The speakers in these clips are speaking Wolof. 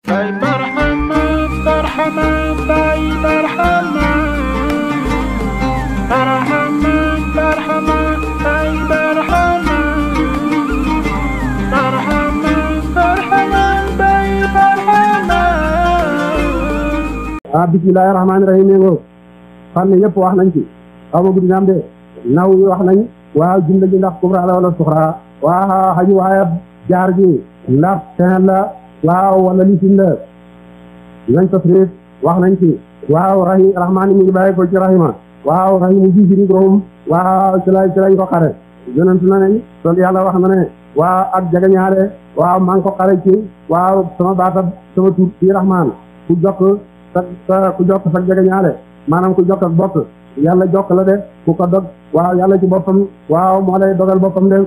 Bay Barhama, Barhama, Bay Barhama. Barhama, Barhama, Bay Barhama. Barhama, Barhama, Bay Barhama. ah bismillahi rahmaani rahim ngoo xam ne yëpp wax nañ ci xaw ma guddi naam de naw yi wax nañ waaw jumla ji ndax kubra la wala suxra waaw xaju waaya jaar ji ndax ten la waaw wala lisim la nañ tasrif wax nañ ci waaw rahim rahmaani mi ngi bàyyi ko ci rahima waaw rahimu ji firi room waaw ci la ci lañ ko xare yonent na ne son yàlla wax na ne waaw ak jagañaare waaw maa ngi ko xare ci waaw sama baatab sama tur ci rahmaan ku jokk sa sa ku jokk sa jege ñaale maanaam ku jokk ak bokk yàlla jokk la de ku ko dog waaw yàlla ci boppam waaw moo lay dogal boppam de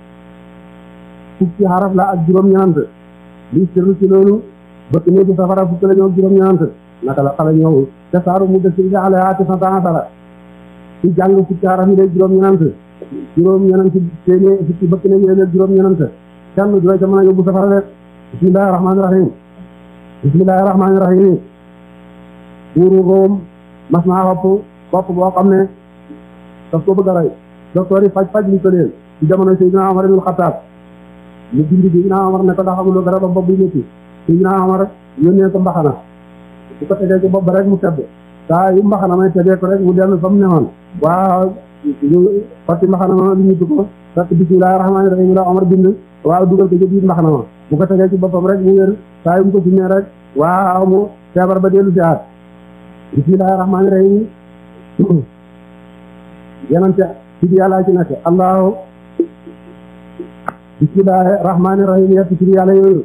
fukki xaraf la ak juróom-ñeent li sirru ci loolu bëkk néegi safara fukki la ñëw juróom-ñeent naka la xale ñëw te saaru mu dëkk bi xale ati sa taatara ci jàng fukki xaraf yi de juróom-ñeent juróom-ñeent téeméer fukki bëkk néegi la juróom-ñeent kenn du la ca mën a yóbbu safara de bismillahi rahmaani rahim bismillahi rahmaani rahim buuru Room mas naa xopp bopp boo xam ne daf ko bëgg a rey docteur yi faj faj li ko leen ci jamono Seydina Omar ibn Khattab mu bind Seydina Omar ne ko ndax amuloo garab bopp buy métti Seydina Omar yónnee ko mbaxana bu ko tegee ci bopp ba rek mu tedd saa yu mbaxana may tegee ko rek mu dellu fa mu newoon waaw ñu xotti mbaxana ma li ñu ko fekk bismillahi rahmaani rahim la Omar bind waaw dugal ko ci biir mbaxana ma bu ko tegee ci boppam rek mu wér saa yu mu ko summee rek waaw mu feebar ba dellu si aat bismillahi rahmaani rahim yenante tudd yàlla ci nekk allahu bismillahi rahmaani rahim yett tudd yàlla yooyu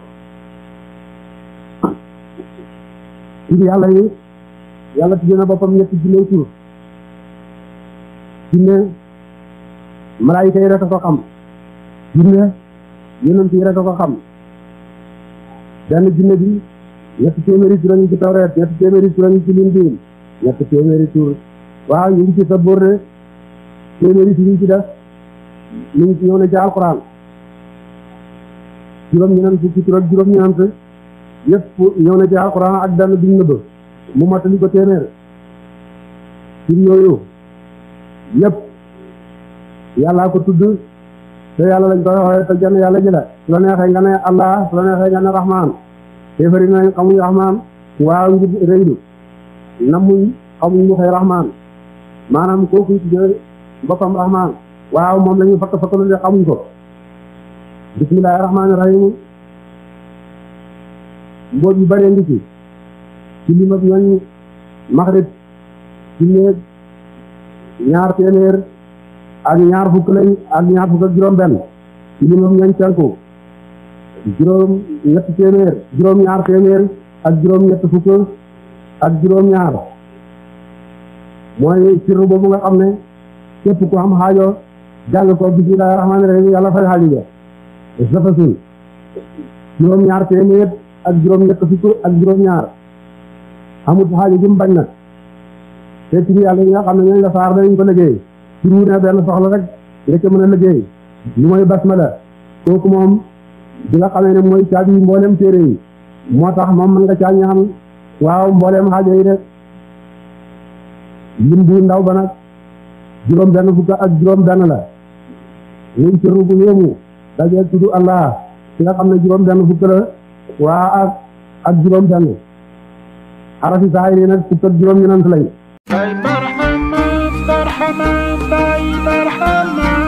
tudd yàlla yi yàlla tudd na boppam ñetti junne tur junne malaayika yi rek a ko xam junne yonent yi rek a ko xam benn junne bi ñetti téeméeri tur ñu ci tawreet ñetti téeméeri tur ñu ci lindiin ñetti téeméeri tur waaw ñu ngi ci sabóor de téeméeri tur ñu ci def ñu ngi ci ñëw na ci alquran juróom-ñeent fukki tur ak juróom-ñeent yëpp ñëw na ci alquran ak benn biñ nëbb mu matali ko téeméer tur yooyu yëpp yàllaa ko tudd te yàlla lañ koy waxee te jenn yàlla ji la su la neexee nga ne allah su la neexee nga ne rahman kéefari nañ xamuñ rahman waaw ngir rëylu namuñ xamuñ lu xëy rahman maanaam kooku tuddee boppam rahman waaw moom la ñu fakk fakk lu xamuñ ko bismillahi rahmaani rahim mboot yu bëree ngi ci ci lim ak ñooñ maxrib ci néeg ñaar téeméer ak ñaar fukk lañ ak ñaar fukk ak juróom benn ci lim ak ñooñ tenku juróom ñetti téeméer juróom ñaar téeméer ak juróom ñett fukk ak juróom ñaar mooy sirru boobu nga xam ne képp ku am xaajo jàng ko bismillahi rahmaani rahim yàlla fay xaajo ja safasul juróom ñaar téeméer ak juróom ñett fukk ak juróom ñaar amut xaajo jum bañ nag te turu yàlla yi nga xam ne ñooñu la saar dañ ko liggéey turu ne benn soxla rek nga ca mën a liggéey lu mooy basmala kooku moom bi nga xamee ne mooy caabi mboolem téere yi moo tax moom mën nga caa ñaan waaw mboolem xaajo yi rek lim bu ndaw ba nag juróom benn fukk ak juróom benn la muy sirru bu yéemu dajee tudd allah ki nga xam ne juróom benn fukk la waa ak ak juróom benn arafi saay yi nag fukk ak juróom ñenant lañ Bay Barhama, Barhama, Bay Barhama.